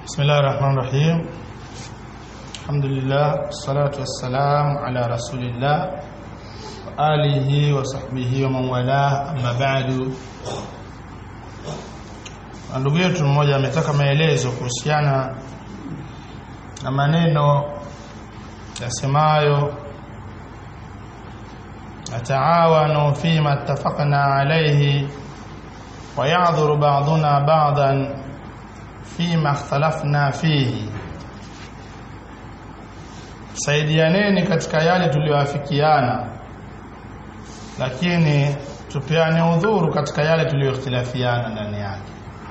بسم الله الرحمن الرحيم الحمد لله والصلاة والسلام على رسول الله وآله وصحبه ومن والاه أما بعد ndugu yetu mmoja ametaka maelezo kuhusiana na maneno yasemayo nataawanu fima ittafaqna alayhi wa ya'dhuru ba'duna ba'dan fima ikhtalafna fihi saidianeni katika yale tuliyoafikiana lakini tupeane udhuru katika yale tuliyoikhtilafiana ndani yake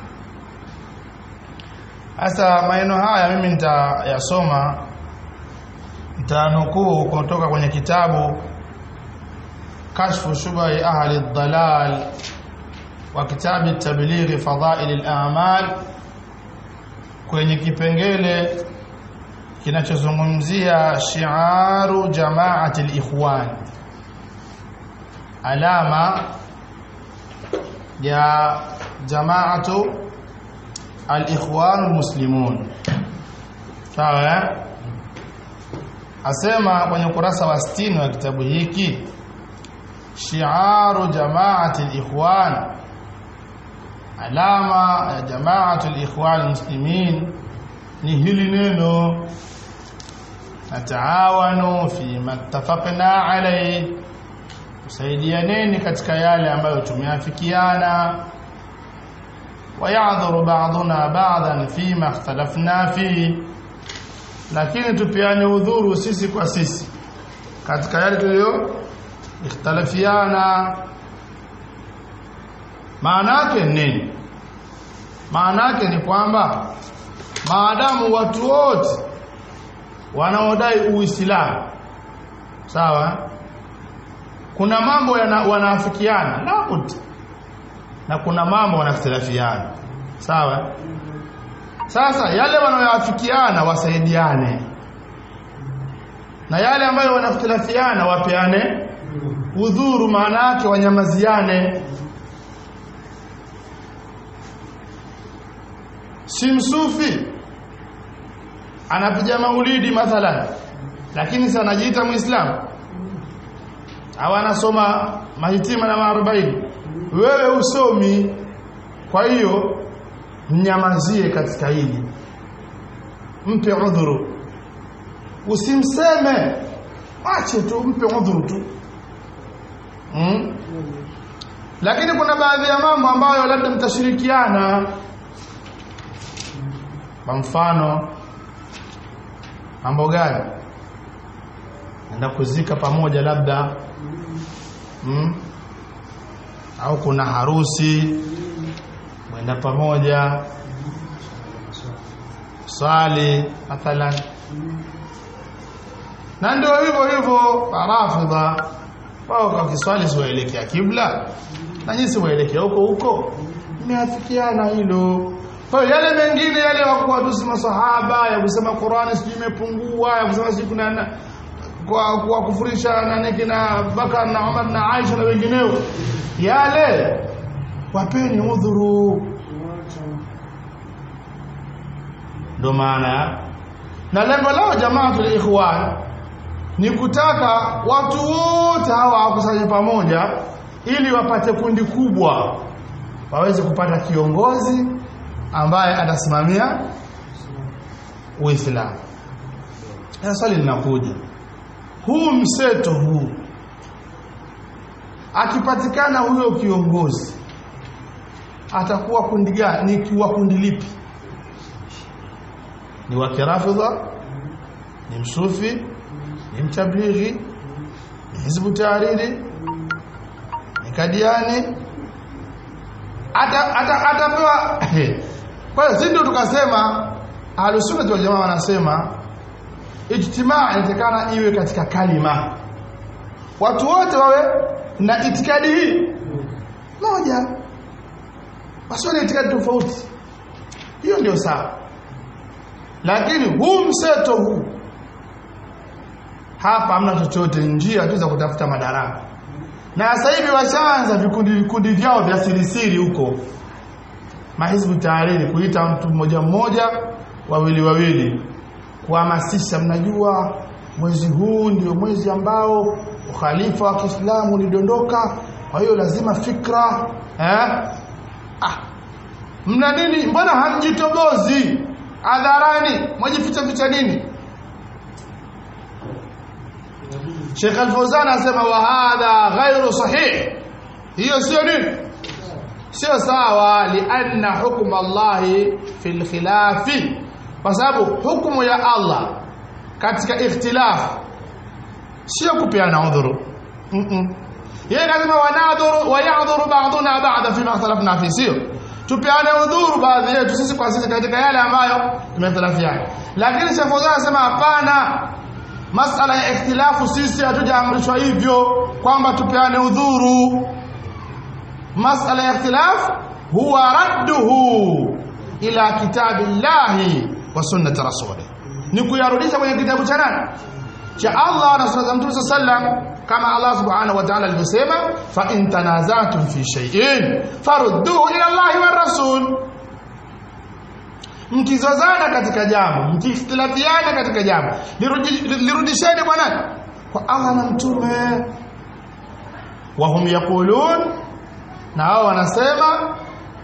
sasa maneno haya mimi nitayasoma nitanukuu kutoka kwenye kitabu kashfu shubai ahli dhalal wa kitabi tablighi fadaili al-a'mal kwenye kipengele kinachozungumzia shi'aru jama'ati al-ikhwan alama ya jama'atu al-ikhwan al-muslimun sawa asema kwenye ukurasa wa 60 wa kitabu hiki shi'aru jama'ati al-ikhwan alama ya jama'atu al-ikhwan al-muslimin ni hili neno nataawanu fi mattafaqna alayhi tusaidianeni katika yale ambayo tumeafikiana wayadhuru ba'duna ba'dan fima ikhtalafna fi lakini tupiane udhuru sisi kwa sisi katika yale tulio ikhtalafiana maana yake nini maana yake ni kwamba maadamu watu wote wanaodai uislamu sawa kuna mambo wanaafikiana labda na kuna mambo wanakhtilafiana sawa sasa yale wanayoafikiana wasaidiane na yale ambayo wanakhtilafiana wapeane udhuru maana yake wanyamaziane si msufi anapiga maulidi mathalan lakini si anajiita muislamu au anasoma mahitima na maarobaini wewe usomi kwa hiyo mnyamazie katika hili mpe udhuru usimseme ache tu mpe udhuru tu hmm? lakini kuna baadhi ya mambo ambayo labda mtashirikiana kwa mfano mambo gani enda kuzika pamoja labda hmm? au kuna harusi mwenda pamoja swali mathalan na ndio hivyo hivyo rafidha wao kwa kiswali siwaelekea kibla na nyinyi siwaelekea huko huko imeafikiana hilo kwa hiyo yale mengine yale wa kuwatusi masahaba ya kusema Qur'ani sijui imepungua ya kusema sijui kuna kwa kuwakufurisha nani kina Bakar na Umar na Aisha na wengineo yale wapeni udhuru ndo maana na lengo lao jamaatul ikhwan ni kutaka watu wote hawa wakusanye pamoja ili wapate kundi kubwa waweze kupata kiongozi ambaye atasimamia Uislamu. Sasa swali linakuja. Huu mseto huu akipatikana huyo kiongozi atakuwa kundi gani? Ni kiwa kundi lipi? Ni wa kirafidha? Ni msufi? Ni mtablighi? Ni hizbu tahariri? Ni kadiani? Ata atapewa kwa hiyo sisi ndio tukasema ahlusunna wal jamaa wanasema ijtimaa inatakana iwe katika kalima watu wote wawe na itikadi hii moja wasiwe na itikadi tofauti hiyo ndio sawa lakini huu mseto huu hapa hamna chochote njia tu za kutafuta madaraka na sasa hivi washaanza vikundi vikundi vyao vya sirisiri huko mahizbu tahariri kuita mtu mmoja mmoja wawili wawili kuhamasisha mnajua mwezi huu ndio mwezi ambao ukhalifa wa Kiislamu ulidondoka kwa hiyo lazima fikra eh ah mna nini mbona hamjitobozi hadharani mwajificha ficha nini Sheikh Al-Fawzan anasema wa hadha ghairu sahih hiyo sio nini sio sawa lianna hukm Allah fil khilafi kwa sababu hukumu ya Allah katika ikhtilaf sio kupeana udhuru mm -mm. yeye lazima wanadhuru wa ya'dhuru ba'duna ba'da fi ma ikhtalafna fi sio tupeane udhuru baadhi yetu sisi kwa sisi katika yale ambayo tumekhtalafiana lakini Sheikh Fawzan anasema hapana masala ya ikhtilafu sisi hatujaamrishwa hivyo kwamba tupeane udhuru masala ya ikhtilaf huwa radduhu ila kitabillahi wa sunnati rasulih ni kuyarudisha kwenye kitabu cha nani cha Allah na sunna za Mtume sallam kama Allah subhanahu wa ta'ala alivyosema fa in tanazatum fi shay'in farudduhu ila Allah wa rasul mkizozana katika jambo mkiikhtilafiana katika jambo lirudisheni kwa nani kwa Allah na mtume wa hum yaqulun na wao wanasema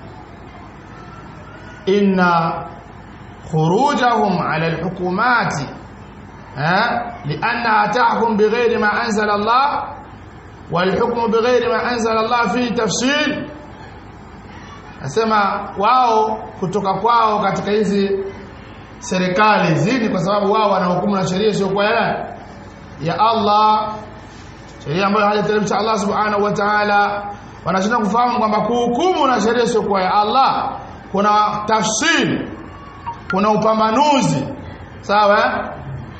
inna khurujahum ala alhukumati لأنها تحكم بغير ما أنزل الله والحكم بغير ما أنزل الله فيه تفصيل nasema wao kutoka kwao katika hizi serikali zini kwa sababu wao wanahukumu na sheria sio kwa yale ya Allah sheria ambayo hajateremsha Allah subhanahu wa ta'ala wanashinda kufahamu kwamba kuhukumu na sheria sio kwa ya Allah kuna tafsiri kuna upambanuzi sawa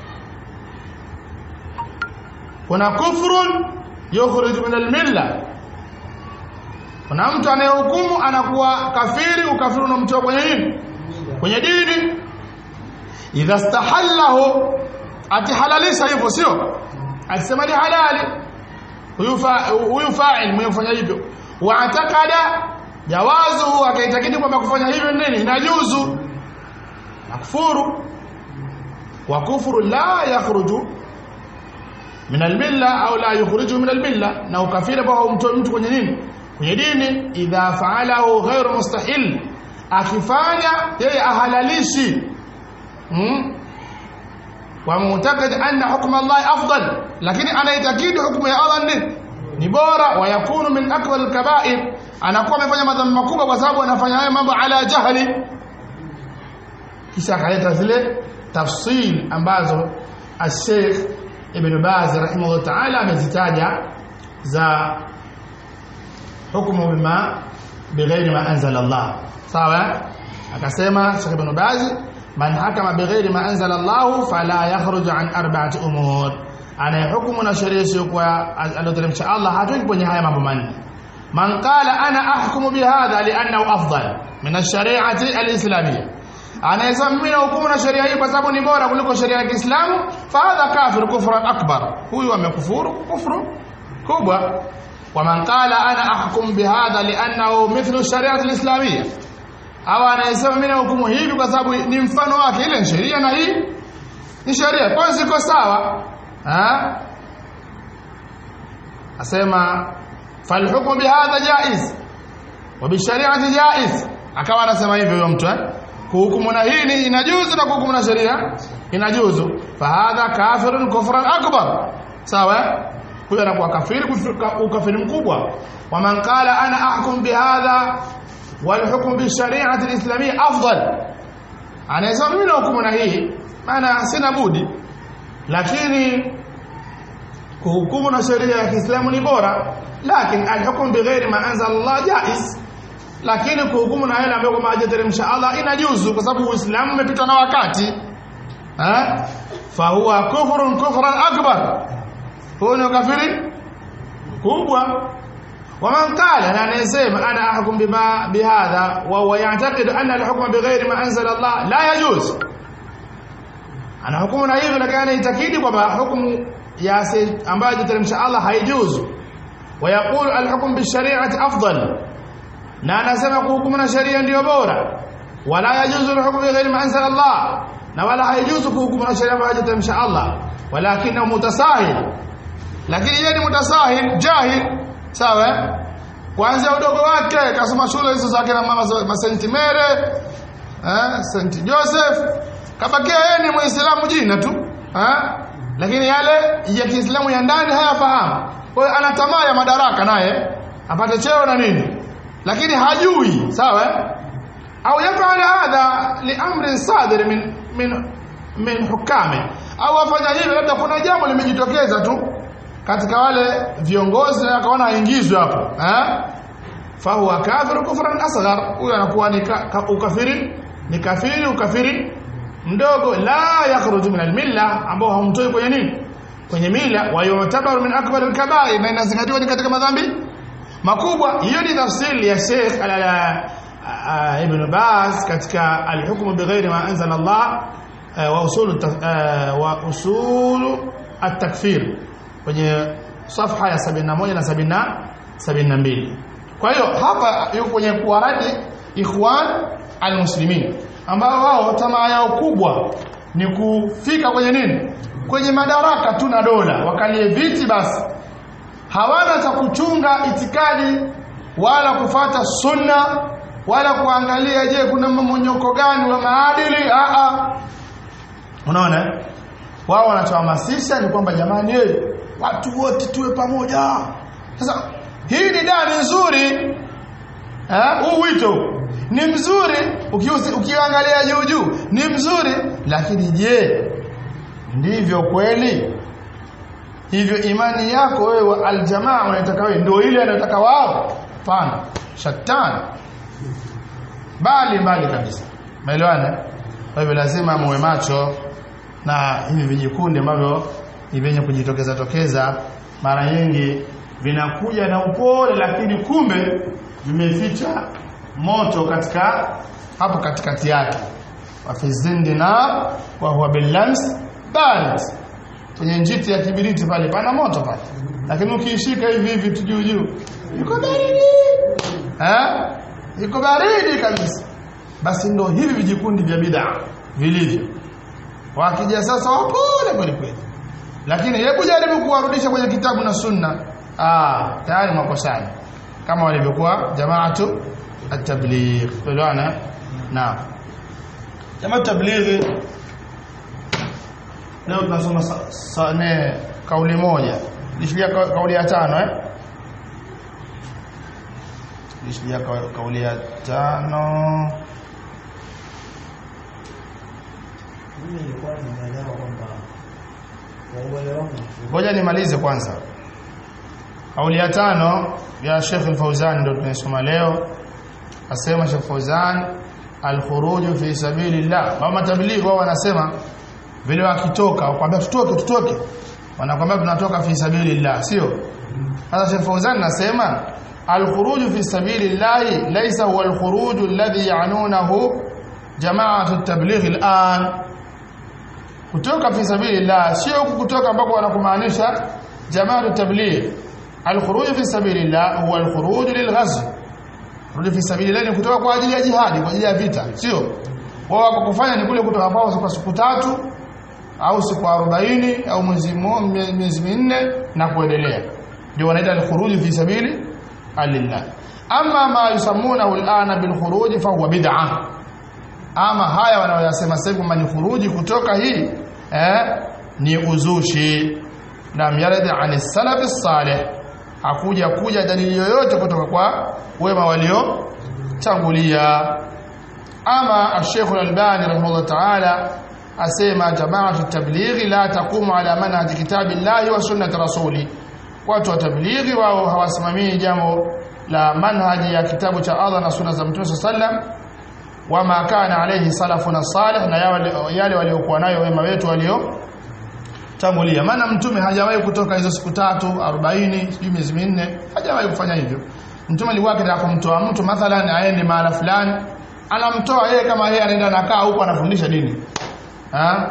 kuna kufrun yukhrij min al-milla kuna mtu anayehukumu anakuwa kafiri ukafiri unamtoa kwenye nini kwenye dini idha stahallahu atihalalisha hivyo sio akisema ni halali huyu huyu fa'il mwenye kufanya hivyo wa atakada jawazu akaitakidi kwamba kufanya hivyo nini inajuzu nakufuru wa kufru la yakhruju min almilla au la yukhrijuhu min almilla na ukafiri ambao haumtoi mtu kwenye nini kwenye dini idha faalahu ghairu mustahil akifanya yeye ahalalishi hmm? wa mu'taqid anna hukm Allah afdal lakini anaitakidi hukumu ya Allah ni ni bora wa yakunu min akbar alkaba'ir anakuwa amefanya madhambi makubwa kwa sababu anafanya haya mambo ala jahli kisha akaleta zile tafsil ambazo al-Sheikh Ibn Baz rahimahullah ta'ala amezitaja za hukumu bima bighairi ma anzala Allah sawa akasema Sheikh Ibn Baz man hakama bighairi ma anzala Allah fala yakhruju an arba'ati umur anayehukumu na sheria sio kwa aliyoteremsha Allah hatoki kwenye haya mambo manne man qala ana ahkumu bihadha li'annahu afdal min ash-shari'ati al-islamiyya anaweza mimi na hukumu na sheria hii kwa sababu ni bora kuliko sheria ya Kiislamu fa hadha kafir kufran akbar huyu amekufuru kufru kubwa ومن قال انا احكم بهذا لانه مثل الشريعه الاسلاميه au anayesema mimi nahukumu hivi kwa sababu ni mfano wake ile sheria na hii ni sheria kwa hiyo ziko sawa ha asema falhukmu bihadha jaiz wa bishariati jaiz akawa anasema hivyo huyo mtu eh kuhukumu na hii ni inajuzu na kuhukumu na sheria inajuzu fahadha kafirun kufran akbar sawa huyo anakuwa kafiri ukafiri mkubwa waman qala ana ahkum bihadha walhukm bishariati alislamia afdal anaweza mimi nahukumu na hii maana sina budi lakini kuhukumu na sheria ya Kiislamu ni bora lakini alhukm bighairi ma anzala Allah jaiz lakini kuhukumu na yale ambayo kama hajateremsha Allah inajuzu kwa sababu Uislamu umepitwa na wakati eh fa huwa kufrun kufran akbar huo ni kafiri kubwa waman qala na anasema ana ahkum bima bihadha wa huwa ya'taqid anna al-hukma bighairi ma anzala Allah la yajuz ana hukumu na hivyo lakini anaitakidi kwamba hukumu ya ambayo hajateremsha Allah haijuzu wa yaqulu al-hukm bi-shari'ati afdal na anasema kuhukumu na sheria ndiyo bora wala yajuzu alhukmu bighairi ma anzala Allah na wala haijuzu kuhukumu na sheria ambayo hajatamsha Allah walakinahu mutasahil lakini yeye ni mutasahil jahil sawa kuanzia udogo wake kasoma shule hizo zake na mama za Saint Mary eh Saint Joseph kabakia yeye ni muislamu jina tu eh lakini yale ya Kiislamu ya ndani hayafahamu kwa hiyo ana tamaa ya madaraka naye apate cheo na nini lakini hajui sawa au yafanya hadha liamrin sadir min min min hukame au afanya hivyo labda kuna jambo limejitokeza tu katika wale viongozi na akaona aingizwe hapo eh fahuwa kafiru kufran asghar huyo anakuwa ni ukafiri ni kafiri ukafiri mdogo la yakhruju min almilla ambao hamtoi kwenye nini kwenye mila wa yutabaru min akbar alkabair na inazingatiwa ni katika madhambi makubwa hiyo ni tafsiri ya Sheikh Ibn Baz katika alhukmu bighairi ma anzala Allah wa usul wa usul at-takfir kwenye safha ya 71 na 72 kwa hiyo hapa yuko kwenye kuwaradi ikhwan almuslimin ambao wao tamaa yao kubwa ni kufika kwenye nini kwenye madaraka tu na dola wakalie viti basi hawana cha kuchunga itikadi wala kufata sunna wala kuangalia je kuna mmonyoko gani wa maadili a a unaona wao wanachohamasisha ni kwamba jamani eh watu wote tuwe pamoja sasa hii ni dani nzuri eh huu wito ni mzuri ukiangalia juu juu ni mzuri lakini je ndivyo kweli hivyo imani yako wewe aljamaa unataka wewe ndio ile anataka wao pana shatani bali mbali kabisa maelewana kwa hivyo lazima muwe macho na hivi vijikundi ambavyo ni vyenye kujitokeza tokeza mara nyingi vinakuja na upole lakini kumbe vimeficha moto katika hapo katikati yake wa fi zindina wa huwa billams barid kwenye njiti ya kibiriti pale pana moto pale lakini ukiishika hivi hivi tu juu juu iko baridi eh iko baridi kabisa basi ndo hivi vijikundi vya bid'a vilivyo wakija sasa wapole kweli kweli lakini hebu jaribu kuwarudisha kwenye kitabu na sunna ah tayari makosani kama walivyokuwa jamaatu at-tabligh tuelewana na jamaa tablighi leo tunasoma sane kauli moja lishilia kauli ya tano eh lishilia kauli ya tano mimi nilikuwa nimeelewa kwamba kwa uelewa wangu ngoja nimalize kwanza kauli ya tano ya Sheikh Al-Fauzan ndio tunasoma leo asema Sheikh Fauzan al-khuruj fi sabilillah mama tablighi wao wanasema vile wakitoka wakwambia tutoke tutoke wanakwambia tunatoka fi sabilillah sio sasa Sheikh Fauzan nasema al-khuruj fi sabilillah laysa huwa al-khuruj alladhi ya'nunahu jama'atu at-tabligh al-an kutoka fi sabilillah sio kutoka ambako wanakumaanisha jama'atu tabligh al-khuruj fi sabilillah huwa al-khuruj lil-ghazw khuruj fi sabilillah ni kutoka kwa ajili ya jihadi kwa ajili ya vita sio wao wako kufanya ni kule kutoka kwao kwa siku tatu au siku 40 au mwezi mmoja miezi minne na kuendelea ndio wanaita al-khuruj fi sabili alillah amma ma yusammunahu al-ana bil khuruj fa huwa bid'ah ama haya wanaoyasema sasa kwamba ni khuruji kutoka hii eh ni uzushi na yaradi an salaf salih hakuja kuja dalili yoyote kutoka kwa wema walio tangulia ama al-Sheikh al-Albani rahimahullah ta'ala asema jama'atu tablighi la taqumu ala manhaj kitabillahi wa sunnati rasuli watu wa tablighi wao hawasimamii jambo la manhaji ya kitabu cha Allah na sunna za Mtume sallam wama kana alayhi salafuna salih na yale waliokuwa nayo wema wetu walio tangulia maana mtume hajawahi kutoka hizo siku tatu 40 sijui miezi minne hajawahi kufanya hivyo mtume alikuwa akitaka kumtoa mtu mathalan aende mahala fulani anamtoa yeye kama yeye anaenda nakaa huko anafundisha dini ha?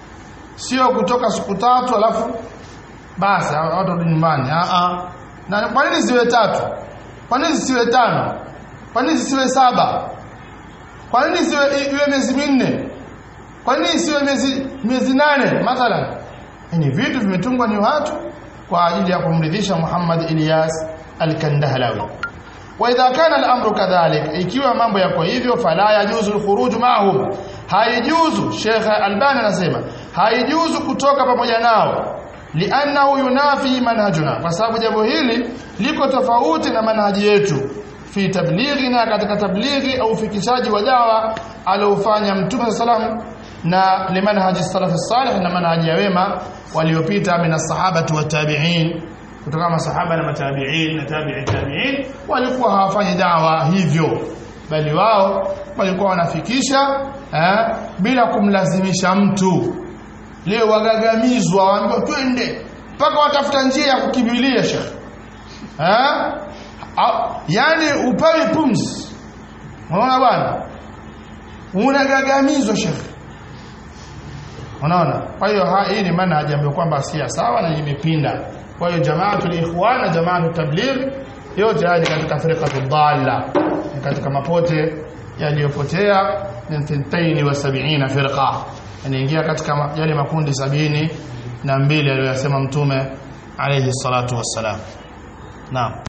sio kutoka siku tatu alafu basi watu warudi nyumbani a a na kwa nini siwe tatu kwa nini siwe tano kwa nini siwe saba kwa nini isiwe iwe miezi minne kwa nini isiwe miezi miezi nane mathalan ni vitu vimetungwa ni watu kwa ajili ya kumridhisha Muhammad Ilyas al-Kandahlawi wa idha kana al-amru kadhalik ikiwa mambo yako hivyo fala yajuzu al-khuruj ma'hum haijuzu Sheikh Albani anasema haijuzu kutoka pamoja nao li'annahu yunafi manhajuna kwa sababu jambo hili liko tofauti na manhaji yetu fi tablighina katika tablighi au fikishaji wa dawa aliofanya mtume sallam na limanhaji salaf salih na manhaji ya wema waliopita min as-sahaba wa tabi'in kutoka masahaba na matabi'in na tabi'i tabi'in walikuwa hawafanyi dawa hivyo bali wao walikuwa wanafikisha eh, bila kumlazimisha mtu leo wagagamizwa waambiwa twende mpaka watafuta njia ya kukimbilia shekh eh yani upawi pumzi unaona bwana unagagamizwa shekh unaona kwa hiyo hii ni manhaji ambayo kwamba si sawa na imepinda kwa hiyo jamaatul ikhwan na jamaatul tabligh yote haya ni katika firqatu dhalla ni katika mapote yaliyopotea min thintaini wa sab'ina firqa inaingia katika yale makundi sabini na mbili aliyosema mtume alayhi salatu wassalam naam